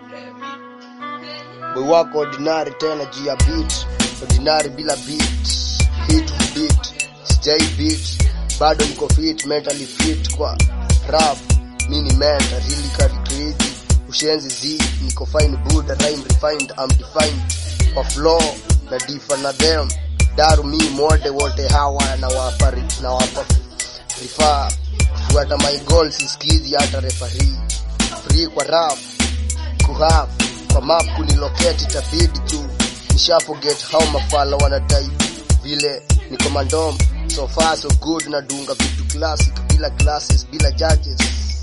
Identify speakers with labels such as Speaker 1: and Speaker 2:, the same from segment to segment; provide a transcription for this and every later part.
Speaker 1: boy wako ordinary tena juu ya beat ordinary bila beat hit to beat sijai beat bado niko fit mentally fit kwa rap mini mentor really carry crazy ushenzi z niko fine buddha rhyme refined I'm defined kwa flow na difa na them daru mi mode wote hawa na wapa na wapa rifaa kufuata my goals siskizi hata referee free kwa rap kuhaf kwa map kunilocate itabidi tu nisha forget how mafala wanadai vile niko mandom so far so good na dunga vitu classic bila classes bila judges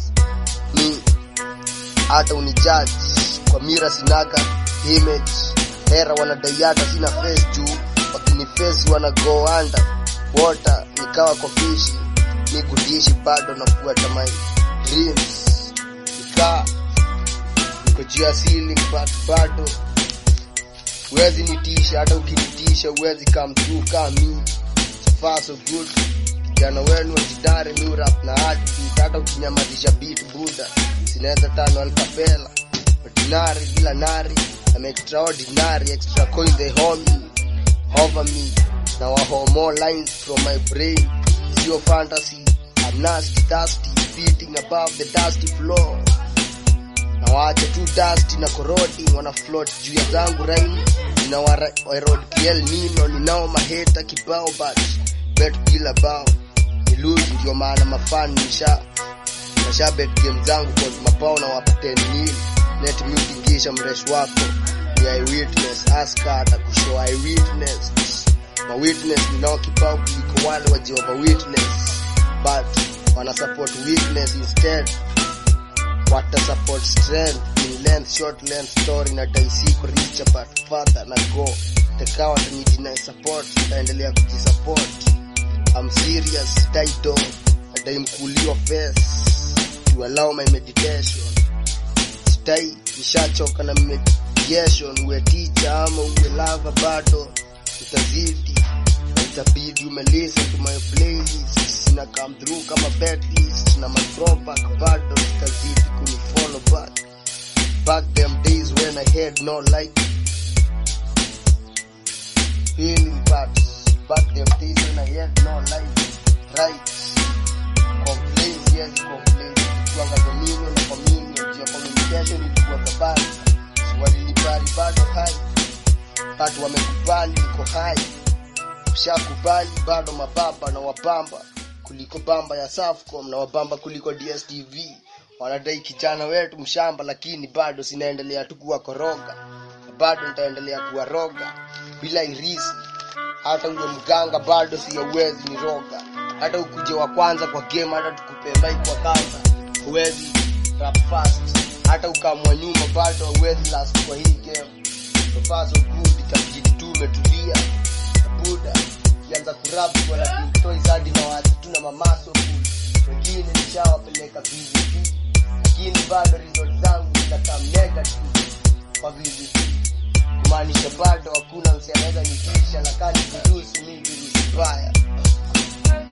Speaker 1: ni hata unijudge kwa mira sinaga image hera wanadai hata sina face juu wakinifesi wana go under water nikawa kwa fishi ni kudishi bado nafuata my dreams nikaa niko juu ya ceiling but bado huwezi nitisha hata ukinitisha huwezi come through kama mi so far so good kijana wenu wajidare new rap na heartbeat hata ukinyamazisha beat buda sinaweza tano alkapela ordinary bila nari I'm extraordinary extra coin they hold me over me now I hold more lines from my brain zero fantasy I'm nasty thirsty beating above the dusty floor na waache tu dust na korodi wana float juu ya zangu raini nina warod kiel nino ninao maheta kibao but bet bila bao ni lose ndio maana mafan nisha nasha bet game zangu kwa mapao na wapa 10 mil net music kisha mresh wako ni eyewitness aska atakushow eyewitness ma witness ninao kibao kuliko wale wa Jehovah witness but wana support weakness instead wata support strength in length short length story na daisiko richa but further na go tekawa tanijina support taendelea kujisupport I'm serious title nadai mkuliwa face to allow my meditation stai nishachoka na mediation uwe teacher ama uwe lava bado utazidi na itabidi ume listen to my playlist sina come through kama backlist na my throwback bado zitazidi kunifollow back back them days when I had no light feeling bad back them days when I had no light right complaints yes complaints kuanga dominion na communion juu ya communication ilikuwa kabali walilipari bado hai watu wamekubali niko hai ushakubali bado mababa na wapamba kuliko bamba ya Safcom na wabamba kuliko DSTV wanadai kijana wetu mshamba lakini bado sinaendelea tu kuwa koroga bado nitaendelea kuwaroga bila irisi hata uwe mganga bado siyawezi ni roga hata ukuje wa kwanza kwa game hata tukupe mic kwa kanza huwezi rap fast hata ukamwa nyuma bado huwezi last kwa hii game so far so good itabidi tu umetulia buda kianza kurap wala kitoi zadi na watu tuna mamaso full wengine nishawapeleka VVP lakini bado result zangu zinakaa negative kwa VVP kumaanisha bado hakuna msi anaweza nitisha na kani kuruhusu mimi virusi mbaya